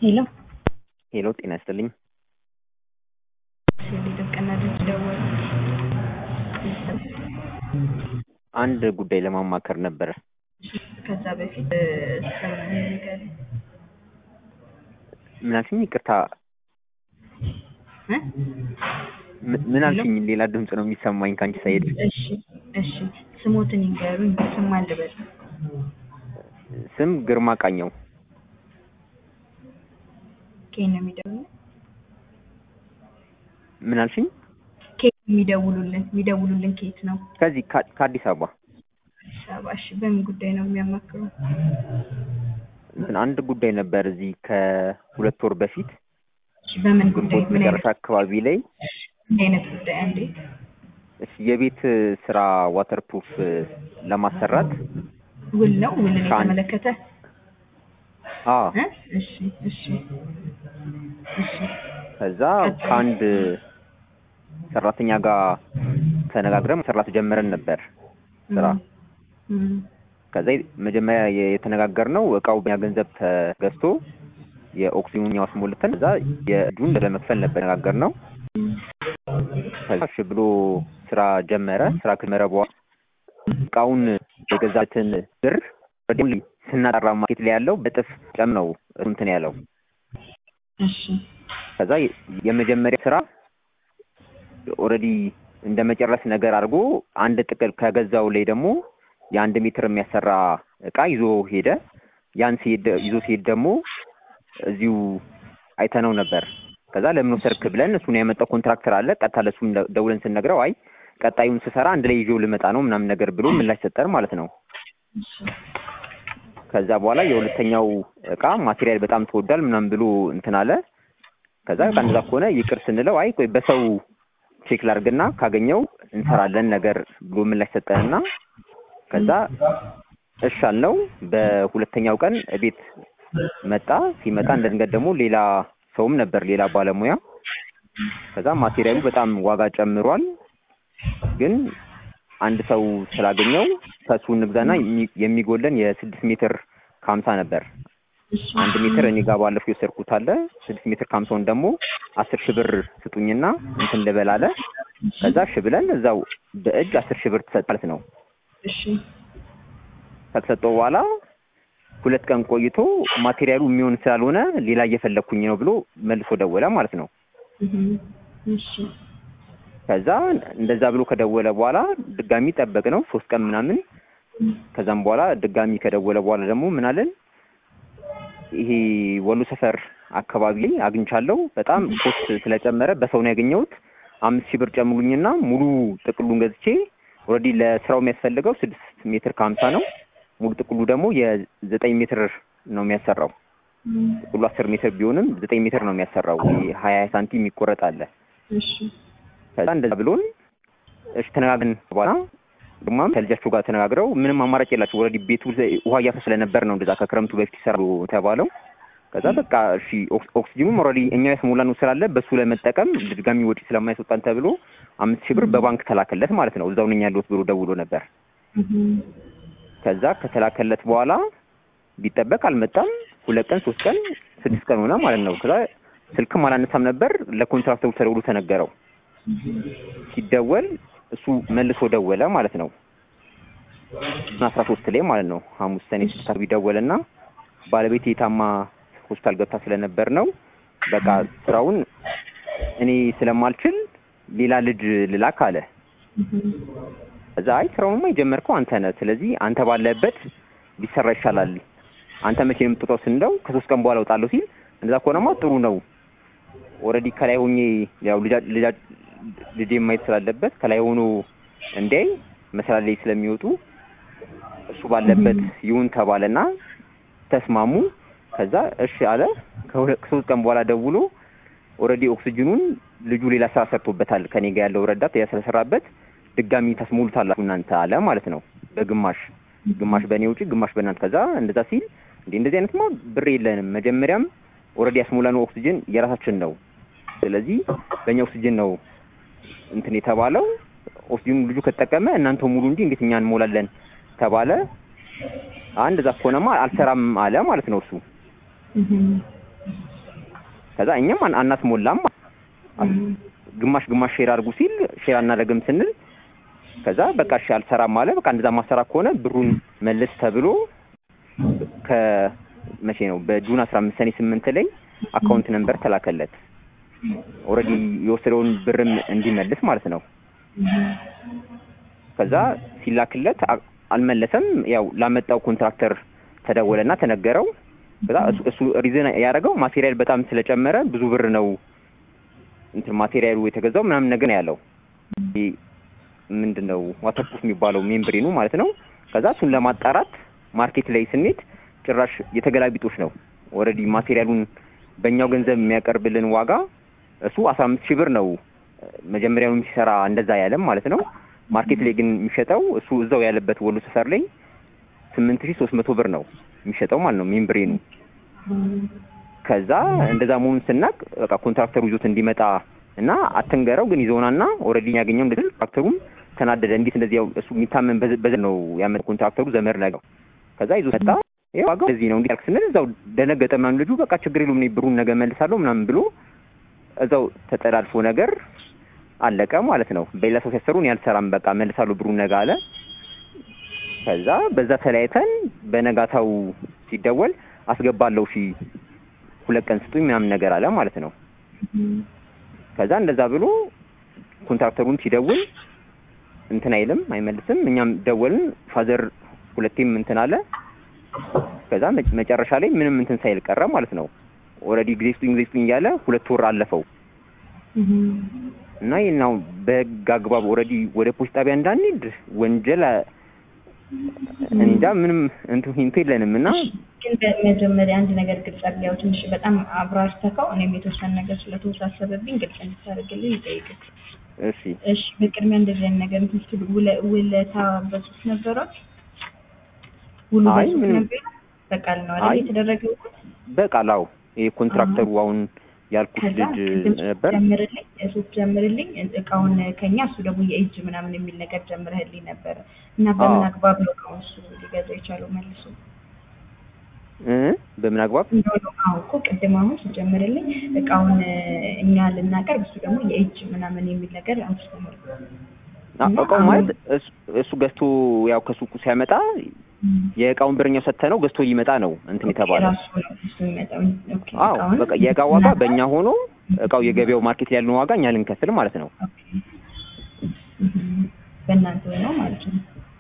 ሄሎ ሄሎ ጤና ይስጥልኝ። ድርቅና ድምፅ ደወሉ። አንድ ጉዳይ ለማማከር ነበረ። ከዛ በፊት ስም ንገሪኝ። ምን አልሽኝ? ይቅርታ እ? ም- ምን አልሽኝ? ሌላ ድምፅ ነው የሚሰማኝ ከአንቺ ሳይድ። እሺ እሺ፣ ስሞትን ይንገሩኝ። ስም አልበል። ስም ግርማ ቃኘው። ከየት ነው የሚደውሉልን? ምን አልሽኝ? ከየት ነው የሚደውሉልን? የሚደውሉልን ከየት ነው? ከዚህ ከ- ከአዲስ አበባ አዲስ አበባ። እሺ፣ በምን ጉዳይ ነው የሚያማክሩ? እንትን አንድ ጉዳይ ነበር እዚህ ከሁለት ወር በፊት እሺ፣ በምን ጉዳይ? ግንቦት ምን መጨረሻ አይነት አካባቢ ላይ ምን አይነት ጉዳይ? አንዴ እሺ፣ የቤት ስራ ዋተር ፕሩፍ ለማሰራት ውል ነው ውልን ከአንድ- የተመለከተ አ እ? እሺ እሺ እሺ ከዛ ከአንድ ሰራተኛ ጋር ተነጋግረን መስራት ጀምረን ነበር ስራ እም፣ ከዛ መጀመሪያ የተነጋገርነው እቃው በኛ ገንዘብ ተገዝቶ የኦክሲጅኑን እኛው አስሞልተን እዛ የእጁን ለመክፈል ነበር የተነጋገርነው። ከዛ እሺ ብሎ ስራ ጀመረ። ስራ ከጀመረ በኋላ እቃውን የገዛትን ብር ወዲያውኑ ስናጠራ ማርኬት ላይ ያለው በጥፍ ጨም ነው እሱ እንትን ያለው። እሺ ከዛ የ- የመጀመሪያ ስራ ኦልሬዲ እንደ መጨረስ ነገር አድርጎ አንድ ጥቅል ከገዛው ላይ ደግሞ የአንድ ሜትር የሚያሰራ እቃ ይዞ ሄደ። ያን ሲሄድ ይዞ ሲሄድ ደግሞ እዚሁ አይተነው ነበር። ከዛ ለምን ወሰድክ ብለን እሱን ያመጣው ኮንትራክተር አለ። ቀጥታ ለእሱም ደ- ደውለን ስንነግረው አይ ቀጣዩን ስሰራ አንድ ላይ ይዤው ልመጣ ነው ምናምን ነገር ብሎ ምላሽ ሰጠን ማለት ነው። ከዛ በኋላ የሁለተኛው እቃ ማቴሪያል በጣም ተወዷል ምናምን ብሎ እንትን አለ። ከዛ በቃ እንደዛ ከሆነ ይቅር ስንለው አይ ቆይ በሰው ቼክ ላድርግና ካገኘው እንሰራለን ነገር ብሎ ምላሽ ሰጠንና ከዛ እሺ አልነው። በሁለተኛው ቀን ቤት መጣ። ሲመጣ እንደ ድንገት ደግሞ ሌላ ሰውም ነበር፣ ሌላ ባለሙያ። ከዛ ማቴሪያሉ በጣም ዋጋ ጨምሯል፣ ግን አንድ ሰው ስላገኘው ከሱ እንግዛና የሚ- የሚጎለን የስድስት ሜትር ከሀምሳ ነበር። አንድ ሜትር እኔ ጋር ባለፈው የወሰድኩት አለ። ስድስት ሜትር ከሀምሳውን ደግሞ አስር ሺህ ብር ስጡኝና እንትን ልበል አለ። ከዛ እሺ ብለን እዛው በእጅ አስር ሺህ ብር ትሰጥ ማለት ነው። እሺ ከተሰጠው በኋላ ሁለት ቀን ቆይቶ ማቴሪያሉ የሚሆን ስላልሆነ ሌላ እየፈለግኩኝ ነው ብሎ መልሶ ደወለ ማለት ነው። እም፣ እሺ ከዛ እንደዛ ብሎ ከደወለ በኋላ ድጋሚ ጠበቅ ነው ሶስት ቀን ምናምን። ከዛም በኋላ ድጋሚ ከደወለ በኋላ ደግሞ ምን አለን ይሄ ወሎ ሰፈር አካባቢ ላይ አግኝቻለሁ በጣም ኮስት ስለጨመረ በሰው ነው ያገኘሁት። አምስት ሺህ ብር ጨምሩኝና ሙሉ ጥቅሉን ገዝቼ ኦልሬዲ ለስራው የሚያስፈልገው ስድስት ሜትር ከሀምሳ ነው። ሙሉ ጥቅሉ ደግሞ የዘጠኝ ሜትር ነው የሚያሰራው። እም፣ ጥቅሉ አስር ሜትር ቢሆንም ዘጠኝ ሜትር ነው የሚያሰራው። ይሄ ሀያ ሳንቲም የሚቆረጥ አለ። እሺ ከዛ እንደዛ ብሎን እሺ ተነጋግረን በኋላ ግማም ከልጃቸው ጋር ተነጋግረው ምንም አማራጭ የላቸው ኦልሬዲ ቤቱ ላይ ውሃ እያፈ ስለነበር ነው እንደዛ ከክረምቱ በፊት ይሰራሉ ተባለው። ከዛ በቃ እሺ ኦክስ- ኦክሲጅኑም ኦልሬዲ እኛ ያስሞላን ስላለ በሱ ለመጠቀም ድጋሚ ወጪ ስለማያስወጣን ተብሎ አምስት ሺህ ብር በባንክ ተላከለት ማለት ነው። እዛው ነኝ ያለሁት ብሎ ደውሎ ነበር። እም፣ ከዛ ከተላከለት በኋላ ቢጠበቅ አልመጣም። ሁለት ቀን ሶስት ቀን ስድስት ቀን ሆነ ማለት ነው። ከዛ ስልክም አላነሳም ነበር። ለኮንትራክተሩ ተደውሎ ተነገረው። ሲደወል እሱ መልሶ ደወለ ማለት ነው። አስራ ሶስት ላይ ማለት ነው ሐሙስ ሰኔ ስድስት አርቢ ደወለና ባለቤቴ የታማ ሆስፒታል ገብታ ስለነበር ነው በቃ ስራውን እኔ ስለማልችል ሌላ ልጅ ልላክ አለ። እም፣ እዛ አይ ስራውንማ የጀመርከው አንተ ነህ፣ ስለዚህ አንተ ባለበት ቢሰራ ይሻላል። አንተ መቼ ነው የምትወጣው ስንለው ከሶስት ቀን በኋላ እወጣለሁ ሲል እንደዛ ከሆነማ ጥሩ ነው። ኦልሬዲ ከላይ ሆኜ ያው ልጃ ልጃ ልጄ ማየት ስላለበት ከላይ ሆኖ እንዲያይ መስራት ላይ ስለሚወጡ እሱ ባለበት ይሁን ተባለና ተስማሙ። ከዛ እሺ አለ። ከሁለት ከሶስት ቀን በኋላ ደውሎ ኦልሬዲ ኦክሲጅኑን ልጁ ሌላ ስራ ሰርቶበታል። ከኔ ጋር ያለው ረዳት ያ ስለሰራበት ድጋሚ ታስሞሉታላችሁ እናንተ አለ ማለት ነው። በግማሽ ግማሽ በእኔ ውጪ ግማሽ በእናንተ። ከዛ እንደዛ ሲል እንዴ እንደዚህ አይነትማ ብር የለንም። መጀመሪያም ኦልሬዲ ያስሞላነው ኦክሲጅን የራሳችን ነው። ስለዚህ በእኛ ኦክሲጅን ነው እንትን የተባለው። ኦክሲጅኑ ልጁ ከተጠቀመ እናንተ ሙሉ እንጂ እንዴት እኛ እንሞላለን ተባለ። አንድ እዛ ከሆነማ አልሰራም አለ ማለት ነው እሱ። ከዛ እኛም አን- አናስሞላም ግማሽ ግማሽ ሼር አድርጉ ሲል ሼር አናደርግም ስንል ከዛ በቃ እሺ አልሰራም አለ። በቃ እንደዛ ማሰራ ከሆነ ብሩን መልስ ተብሎ ከመቼ ነው በጁን አስራ አምስት ሰኔ ስምንት ላይ አካውንት ነምበር ተላከለት። ኦልሬዲ የወሰደውን ብርም እንዲመልስ ማለት ነው። ከዛ ሲላክለት አ- አልመለሰም። ያው ላመጣው ኮንትራክተር ተደወለና ተነገረው። ከዛ እሱ እሱ ሪዝን ያደረገው ማቴሪያል በጣም ስለጨመረ ብዙ ብር ነው እንትን ማቴሪያሉ የተገዛው ምናምን ነገር ነው ያለው። ይሄ ምንድን ነው ዋተርፕሩፍ የሚባለው ሜምብሬኑ ማለት ነው። ከዛ እሱን ለማጣራት ማርኬት ላይ ስንሄድ ጭራሽ የተገላቢጦች ነው። ኦልሬዲ ማቴሪያሉን በእኛው ገንዘብ የሚያቀርብልን ዋጋ እሱ አስራ አምስት ሺህ ብር ነው መጀመሪያውንም ሲሰራ እንደዛ ያለም ማለት ነው። ማርኬት ላይ ግን የሚሸጠው እሱ እዛው ያለበት ወሎ ሰፈር ላይ ስምንት ሺህ ሶስት መቶ ብር ነው የሚሸጠው ማለት ነው ሜምብሬኑ። ከዛ እንደዛ መሆኑን ስናቅ በቃ ኮንትራክተሩ ይዞት እንዲመጣ እና አትንገረው ግን ይዘውናና ኦልሬዲ ያገኘው እንደዚህ ኮንትራክተሩም ተናደደ። እንዴት እንደዚህ ያው እሱ የሚታመን በዘ- በዘ ነው ያመጣ ኮንትራክተሩ ዘመድ ነገር ከዛ ይዞ መጣ። ይኸው ዋጋው እንደዚህ ነው እንዲህ ያልክ ስንል እዛው ደነገጠ ምናምን ልጁ በቃ ችግር የለውም እኔ ብሩን ነገ መልሳለሁ ምናምን ብሎ እዛው ተጠላልፎ ነገር አለቀ ማለት ነው። በሌላ ሰው ሲያሰሩ እኔ አልሰራም በቃ መልሳለሁ ብሩን ነገ አለ። ከዛ በዛ ተለያይተን በነጋታው ሲደወል አስገባለሁ ሺ ሁለት ቀን ስጡኝ ምናምን ነገር አለ ማለት ነው። ከዛ እንደዛ ብሎ ኮንትራክተሩን ሲደውል እንትን አይልም አይመልስም። እኛም ደወልን ፋዘር ሁለቴም እንትን አለ። ከዛ መ- መጨረሻ ላይ ምንም እንትን ሳይል ቀረ ማለት ነው። ኦልሬዲ ጊዜ ስጡኝ ጊዜ ስጡኝ እያለ ሁለት ወር አለፈው እና ይህናው በህግ አግባብ ኦልሬዲ ወደ ፖሊስ ጣቢያ እንዳንሄድ ወንጀል አ- እኔ እንጃ ምንም እንትን ሂንቱ የለንም እና ግን በመጀመሪያ አንድ ነገር ግልጽ አድርገው ትንሽ በጣም አብራርተከው እኔም የተወሰነ ነገር ስለተወሳሰበብኝ ግልጽ እንድታደርግልኝ ይጠይቅክ። እሺ እሺ በቅድሚያ እንደዚህ አይነት ነገር እንትን ስትሉ ውለ- ውለታ በጽሁፍ ነበሯት? ውሉ አይ በጽሁፍ ምንም። ነበር? በቃል ነው አይ አይደል የተደረገው? በቃላው ይሄ ኮንትራክተሩ አሁን ያልኩት ከዛ ልጅ ቅድም ነበር። ጀምርልኝ ሱፍ ጀምርልኝ እቃውን ከኛ እሱ ደግሞ የእጅ ምናምን የሚል ነገር ጀምረህልኝ ነበረ እና በምን አዎ። አግባብ ነው እቃውን እሱ ሊገዛ የቻለው መልሶ እ በምን አግባብ እንደሆነ አሁን እኮ ቅድም አሁን ሲጀምርልኝ እቃውን እኛ ልናቀርብ እሱ ደግሞ የእጅ ምናምን የሚል ነገር አንስተናል። አ- እና እቃው አሁን- ማለት እሱ- እሱ ገዝቶ ያው ከሱቁ ሲያመጣ የእቃውን ብርኛው ሰጥተነው ገዝቶ ይመጣ ነው እንትን የተባለው። ራሱ ነው እሱ የሚመጣው። ኦኬ፣ አዎ እቃውን በቃ የእቃ ዋጋ እናቀርብ። በእኛ ሆኖ እቃው የገበያው ማርኬት ላይ ያለውን ዋጋ እኛ ልንከፍል ማለት ነው። ኦኬ። እህ፣ በእናንተ ነው ማለት ነው።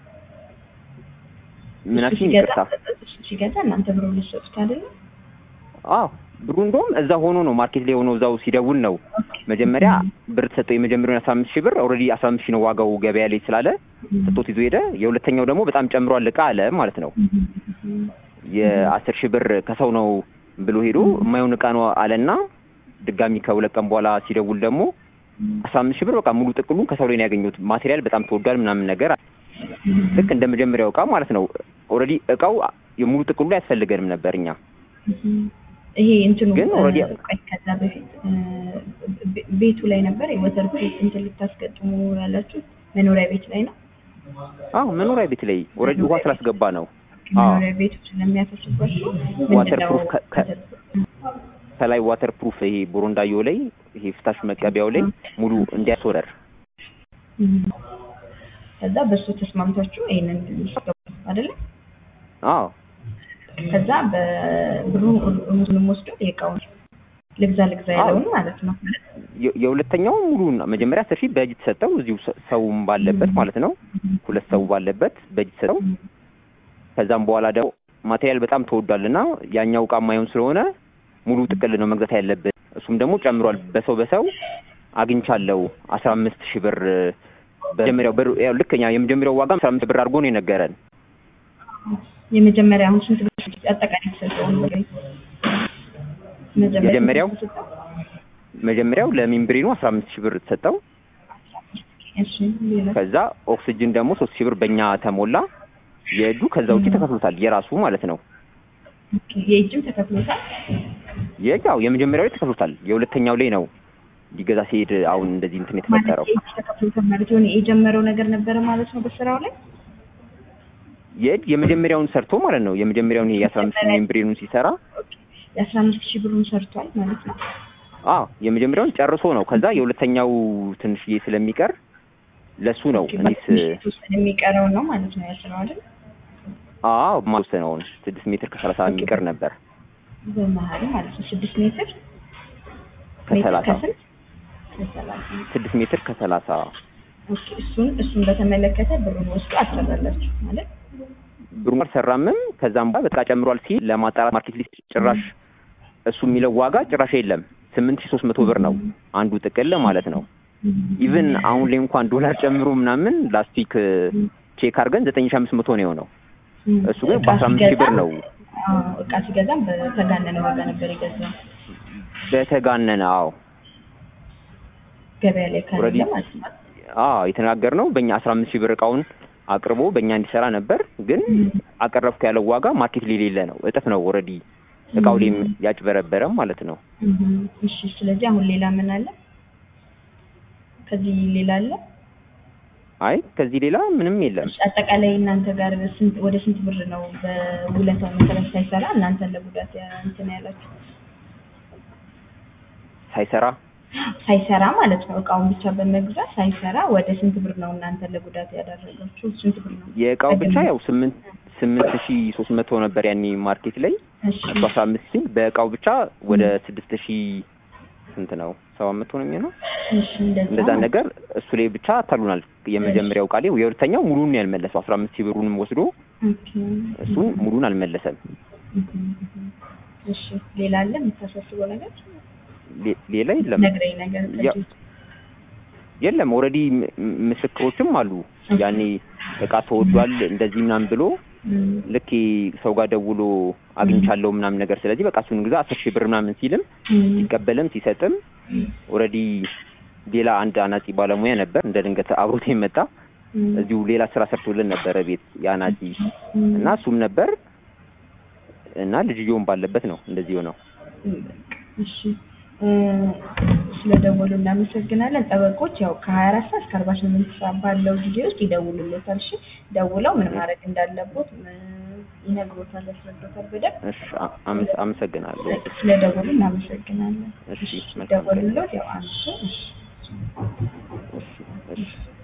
እሱ ምናችን ሲገዛ ይቅርታ። እሱ ሲገዛ እናንተ ብሩ ልትሰጡት አይደለም? አዎ ብሩ እንደውም እዛ ሆኖ ነው ማርኬት ላይ ሆኖ እዛው ሲደውል ነው መጀመሪያ ብር ተሰጠው። የመጀመሪያውን አስራ አምስት ሺህ ብር ኦልሬዲ አስራ አምስት ሺህ ነው ዋጋው ገበያ ላይ ስላለ ስጦት ይዞ ሄደ። የሁለተኛው ደግሞ በጣም ጨምሯል እቃ አለ ማለት ነው። የአስር ሺህ ብር ከሰው ነው ብሎ ሄዶ የማይሆን እቃ ነው አለና ድጋሚ ከሁለት ቀን በኋላ ሲደውል ደግሞ አስራ አምስት ሺህ ብር በቃ ሙሉ ጥቅሉን ከሰው ላይ ነው ያገኘሁት። ማቴሪያል በጣም ተወዷል ምናምን ነገር አለ። ልክ እንደ መጀመሪያው እቃ ማለት ነው። ኦልሬዲ እቃው የሙሉ ጥቅሉ ላይ አያስፈልገንም ነበር እኛ ይሄ እንትኑ ግን already- እ፣ ቆይ ከዛ በፊት እ፣ ቤ- ቤቱ ላይ ነበር የወተር ፕሩፍ እንትን ልታስገጥሙ ያላችሁ መኖሪያ ቤት ላይ ነው። አዎ መኖሪያ ቤት ላይ ኦልሬዲ ውሃ ስላስገባ ነው። አዎ መኖሪያ ቤቱ ስለሚያፈሱባችሁ ዋተር ምንድነው ፕሩፍ ከ- ከ- ወተር ፕሩፍ? ከላይ ዋተር ፕሩፍ ይሄ ቦሮንዳዮ ላይ ይሄ ፍታሽ መቀቢያው ላይ ሙሉ እንዲያስወረር እም። ከዛ በሱ ተስማምታችሁ ይሄንን ልትገቡ አይደለ? አዎ ከዛ በብሩን ሙሉንም ወስዶ የእቃውን ልግዛ ልግዛ ያለውን ማለት ነው። የ- የሁለተኛው ሙሉ መጀመሪያ አስር ሺህ በእጅ ተሰጠው እዚሁ ሰ- ሰውም ባለበት ማለት ነው። ሁለት ሰው ባለበት በእጅ ተሰጠው። ከዛም በኋላ ደግሞ ማቴሪያል በጣም ተወዷል እና ያኛው እቃ የማይሆን ስለሆነ ሙሉ ጥቅል ነው መግዛት ያለብን። እሱም ደግሞ ጨምሯል። በሰው በሰው አግኝቻለሁ አስራ አምስት ሺህ ብር በመጀመሪያው ብር ያው ልክ እኛ የመጀመሪያው ዋጋ አስራ አምስት ብር አድርጎ ነው የነገረን። የመጀመሪያ አሁን ስንት ብር አጠቃላይ ተሰጠውን ብር የመጀመሪያው መጀመሪያው ለሚምብሬኑ አስራ አምስት ሺህ ብር ተሰጠው። እሺ ሌላ ከዛ ኦክስጅን ደግሞ ሶስት ሺህ ብር በእኛ ተሞላ። የእጁ ከዛ ውጭ ተከፍሎታል የራሱ ማለት ነው። ኦኬ፣ የእጅም ተከፍሎታል። የእጅ አዎ የመጀመሪያው ላይ ተከፍሎታል። የሁለተኛው ላይ ነው ሊገዛ ሲሄድ አሁን እንደዚህ እንትን ማለት የተፈጠረው። የእጅ ተከፍሎታል ማለት የሆነ የጀመረው ነገር ነበረ ማለት ነው በስራው ላይ የእጅ የመጀመሪያውን ሰርቶ ማለት ነው። የመጀመሪያውን ይሄ የአስራ አምስት ሚሊዮን ብሬኑን ሲሰራ የአስራ አምስት ሺህ ብሩን ሰርቷል ማለት ነው። አዎ የመጀመሪያውን ጨርሶ ነው። ከዛ የሁለተኛው ትንሽዬ ስለሚቀር ለሱ ነው ኦኬ፣ እኔስ በትንሽ የተወሰነ የሚቀረው ነው ማለት ነው ያልሽው አይደል? አዎ ማውሰነውን ስድስት ሜትር ከሰላሳ የሚቀር ነበር በመሀል ማለት ነው ስድስት ሜትር ከሰላሳ ሜትር ከስንት ከሰላሳ ስድስት ሜትር ከሰላሳ ኦኬ እሱን እሱን በተመለከተ ብሩን ወስዶ አሰራላችሁ ማለት ብሩ አልሰራምም። ከዛም በኋላ በቃ ጨምሯል ሲል ለማጣራት ማርኬት ሊስት ጭራሽ እሱ የሚለው ዋጋ ጭራሽ የለም። ስምንት ሺህ ሶስት መቶ ብር ነው አንዱ ጥቅል ማለት ነው። ኢቭን አሁን ላይ እንኳን ዶላር ጨምሮ ምናምን ላስቲክ ቼክ አድርገን ዘጠኝ ሺህ አምስት መቶ ነው የሆነው። እሱ ግን እቃ በአስራ አምስት ሺህ ብር ሲገዛ- ነው አዎ፣ እቃ ሲገዛም በተጋነነ ዋጋ ነበር የገዛው በተጋነነ። አዎ ገበያ ላይ ካለ Already- ማለት ነው። አዎ የተነጋገርነው በእኛ አስራ አምስት ሺህ ብር እቃውን አቅርቦ በእኛ እንዲሰራ ነበር። ግን አቀረብኩ ያለው ዋጋ ማርኬት ላይ የሌለ ነው፣ እጥፍ ነው። ኦልሬዲ እቃው ላይም ያጭበረበረ ማለት ነው። እም፣ እሺ ስለዚህ አሁን ሌላ ምን አለ? ከዚህ ሌላ አለ? አይ ከዚህ ሌላ ምንም የለም። እሺ፣ አጠቃላይ እናንተ ጋር ስንት ወደ ስንት ብር ነው በውለታው መሰረት ሳይሰራ እናንተን ለጉዳት ያ- እንትን ያላችሁ? ሳይሰራ ሳይሰራ ማለት ነው እቃውን ብቻ በመግዛት ሳይሰራ ወደ ስንት ብር ነው እናንተን ለጉዳት ያደረጋችሁ? ስንት ብር ነው? የእቃው ብቻ ያው ስምንት ስምንት ሺህ ሶስት መቶ ነበር ያኔ ማርኬት ላይ እሺ እሱ አስራ አምስት ሲል በእቃው ብቻ ወደ ስድስት ሺህ ስንት ነው ሰባት መቶ ነው የሚሆነው እሺ እንደዛ እንደዛ ነው። ነገር እሱ ላይ ብቻ ታሉናል። የመጀመሪያው ቃሌ የሁለተኛው ሙሉን ያልመለሰው አስራ አምስት ሺህ ብሩንም ወስዶ ኦኬ። እሱን ሙሉን አልመለሰም። እሺ ሌላ አለ የምታሳስበው ነገር? ሌ- ሌላ የለም ነግረኝ ነገር ያ- የለም ኦልሬዲ ምስክሮችም አሉ። ያኔ እቃ ተወዷል እንደዚህ ምናምን ብሎ እም፣ ልክ ሰው ጋር ደውሎ አግኝቻለሁ ምናምን ነገር ስለዚህ በቃ እሱን ግዛ አስር ሺህ ብር ምናምን ሲልም እም፣ ሲቀበልም ሲሰጥም ኦልሬዲ ሌላ አንድ አናጺ ባለሙያ ነበር እንደ ድንገት አብሮት የመጣ እም፣ እዚሁ ሌላ ስራ ሰርቶልን ነበረ ቤት የአናጺ እም፣ እና እሱም ነበር እና ልጅየውም ባለበት ነው እንደዚህ ሆነው። እም፣ እሺ እ፣ ስለደወሉ እናመሰግናለን። ጠበቆች ያው ከሀያ አራት ሰዓት እስከ አርባ ስምንት ሰዓት ባለው ጊዜ ውስጥ ይደውሉሎታል። እሺ ደውለው ምን ማድረግ እንዳለቦት እ፣ ይነግሮታል፣ ያስረዶታል በደንብ። እሺ አ- አመስ- አመሰግናለሁ። ስለደወሉ እናመሰግናለን። እሺ መልካም ቀን። ደወሉሎት ያው አንሱ። እሺ እሺ እሺ